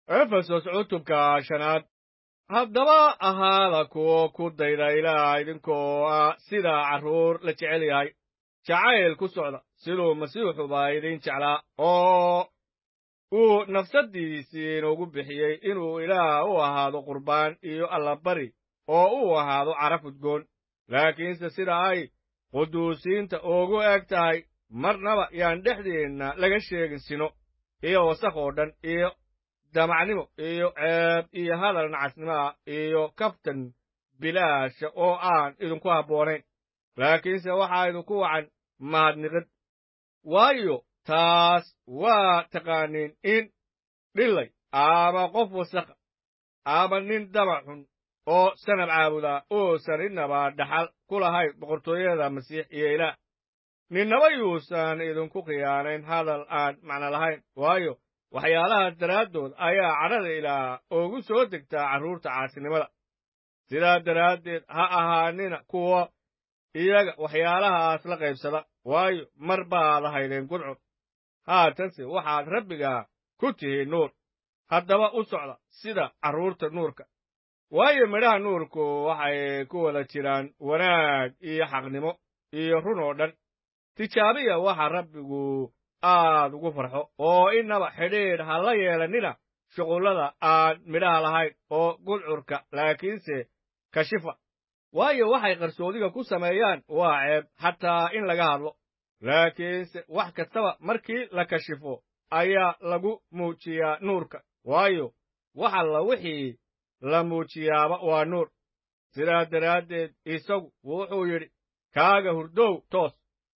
efesos cutubka shanaad haddaba ahaada kuwo ku dayda ilaah idinkoo ah sida carruur la jecel yahay jacayl ku socda siduu masiixuba idin jeclaa oo uu nafsaddiisii inugu bixiyey inuu ilaah u ahaado qurbaan iyo allabari oo uu ahaado caraf udgoon laakiinse sida ay quduusiinta ugu eg tahay marnaba yaan dhexdeenna laga sheegin sino iyo wasakh oo dhan iyo damacnimo iyo ceeb iyo hadal nacasnimo ah iyo kaftan bilaasha oo aan idinku habboonayn laakiinse waxaa idinku wacan mahadniqid waayo taas waa taqaaniin in dhillay ama qof wasakha ama nin damac xun oo sanab caabudaa uusan innaba dhaxal ku lahayn boqortooyada masiix iyo ilaah ninnaba yuusan idinku khiyaanayn hadal aan macno lahayn waayo waxyaalahaas daraaddood ayaa cadhada ilaah ugu soo degtaa carruurta caasinimada sidaa daraaddeed ha ahaanina kuwa iyaga waxyaalahaas la qaybsada waayo mar baad ahaydeen gudcur haatanse waxaad rabbiga ku tihiin nuur haddaba u socda sida carruurta nuurka waayo midhaha nuurku waxay ku wada jiraan wanaag iyo xaqnimo iyo run oo dhan tijaabiya waxa rabbigu aad ugu farxo oo innaba xidhiidh ha la yeelannina shuqullada aan midhaha lahayn oo gudcurka laakiinse kashifa waayo waxay qarsoodiga ku sameeyaan waa ceeb xataa in laga hadlo laakiinse wax kastaba markii la kashifo ayaa lagu muujiyaa nuurka waayo wax alla wixii la muujiyaaba waa nuur sidaa daraaddeed isagu wuxuu yidhi kaaga hurdow toos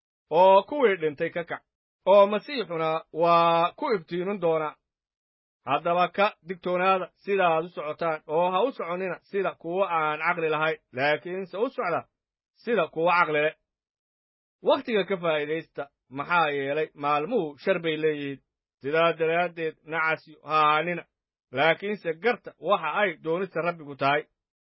oo kuwii dhintay ka kac oo masiixuna waa ku iftiimin doonaa haddaba ka digtoonaada sidaaad u socotaan oo ha u soconnina sida kuwo aan caqli lahayn laakiinse u socda sida kuwo caqli leh wakhtiga ka faa'iidaysta maxaa yeelay maalmuhu shar bay leeyihiin sidaa daraaddeed nacasyo ha ahaanina laakiinse garta waxa ay doonista rabbigu tahay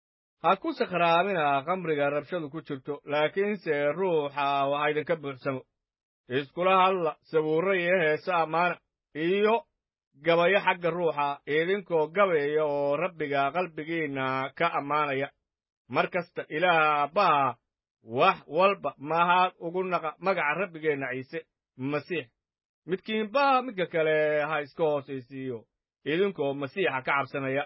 ha ku sakhraamina khamriga rabshadu ku jirto laakiinse ruuxa waxa idinka buuxsamo iskula hadla sabuurro iyo heese ammaana iyo gabayo xagga ruuxa idinkoo gabayaya oo rabbiga qalbigiinna ka ammaanaya mar kasta ilaah aabbaha wax walba mahad ugu naqa magaca rabbigeenna ciise masiix midkiinba midka kale ha iska hoosaysiiyo idinkoo masiixa ka cabsanaya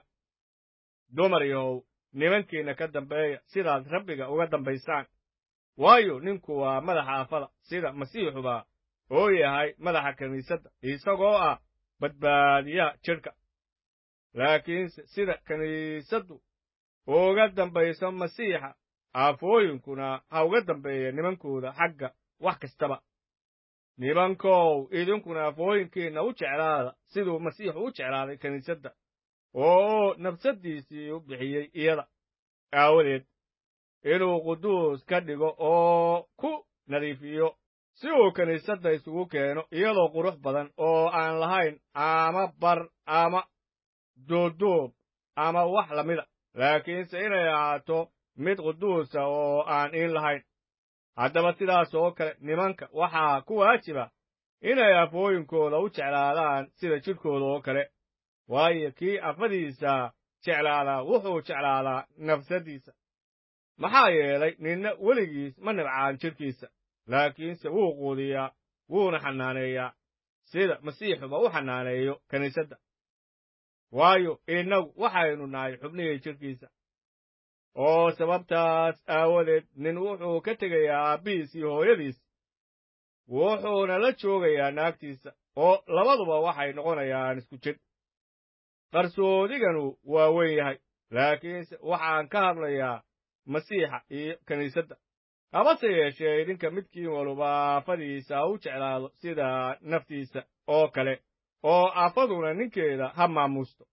dumar yahow nimankiinna ka dambeeya sidaad rabbiga uga dambaysaan waayo ninku waa madaxa afada sida masiixuba oo yahay madaxa kiniisadda isagoo ah badbaadiyaha jidhka laakiinse sida kiniisaddu uga dambayso masiixa aafooyinkuna ha uga dambeeya nimankooda xagga wax kastaba nimankow idinkuna afooyinkiinna u jeclaada siduu masiixu u jeclaaday kiniisadda oo nafsaddiisii u bixiyey iyada aawadeed inuu quduus ka dhigo oo ku nadiifiyo si uu kiniisadda isugu keeno iyadoo qurux badan oo aan lahayn ama bar ama duuduub ama wax lamida laakiinse inay ahaato mid quduusa oo aan iin lahayn haddaba sidaas oo kale nimanka waxaa ku waajiba inay afooyinkooda u jeclaadaan sida jidhkooda oo kale waayo kii afadiisa jeclaadaa wuxuu jeclaadaa nafsaddiisa maxaa yeelay ninna weligiis ma nibcaan jidhkiisa laakiinse wuu quudiyaa wuuna xanaaneeyaa sida masiixuba u xanaaneeyo kiniisadda waayo innagu waxaynu nahay xubnihii jidhkiisa oo sababtaas aawadeed nin wuxuu ka tegayaa aabbihiis iyo hooyadiis wuxuuna la joogayaa naagtiisa oo labaduba waxay noqonayaan isku jidh qarsoodiganu waa weyn yahay laakiinse waxaan ka hadlayaa masiixa iyo kiniisadda habase yeeshee idinka midkiin waluba aafadiisa u jeclaado sida naftiisa oo kale oo aafaduna ninkeeda ha maamuusto